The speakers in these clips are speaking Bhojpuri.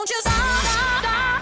Won't you stop?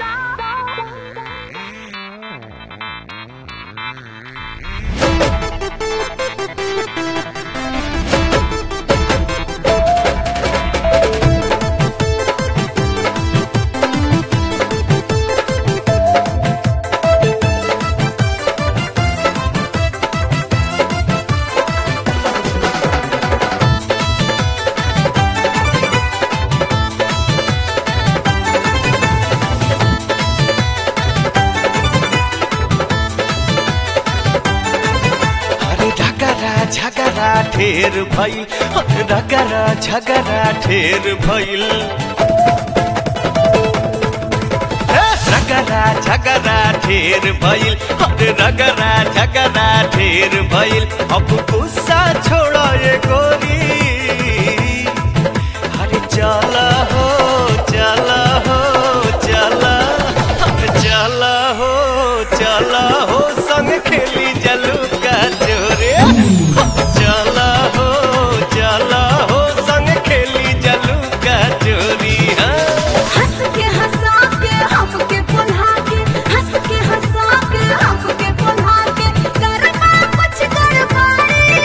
अरे रगरा झगरा ढेर भइल अरे रगरा झगरा ढेर भइल ए, रगरा झगरा ढेर भइल अरे रगरा झगरा ढेर भइल अब गुस्सा छोड़ ये गोरी अरे चल हो चल हो चल अरे चल हो चल हो संग खेली जलू का जोरे चल हो चल हो संग खेली जलू का चोरी हाँ हंस के हंसा के हमके पुन्हा के हंस के हंसा के हमके पुन्हा के करना कुछ गड़बड़ी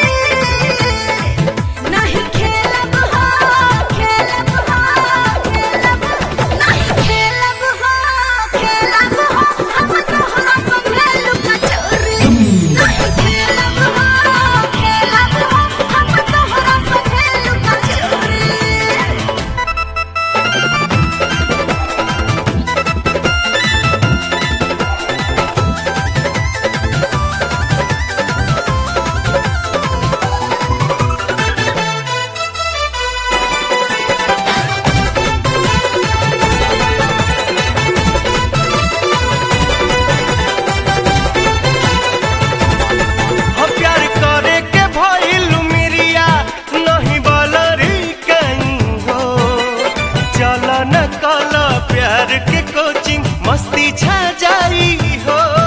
नहीं खेलब हो खेलब हो खेलब नहीं खेलब हो खेलब हो हम तोहरा संगे लुका चोरी नहीं खेलब हो खेलब हो हम तोहरा संगे लुका चोरी हो प्यार करे के भइल मिरिया नहीं बलरी कहीं हो चल न कल प्यार के कोचिंग मस्ती छा जाई हो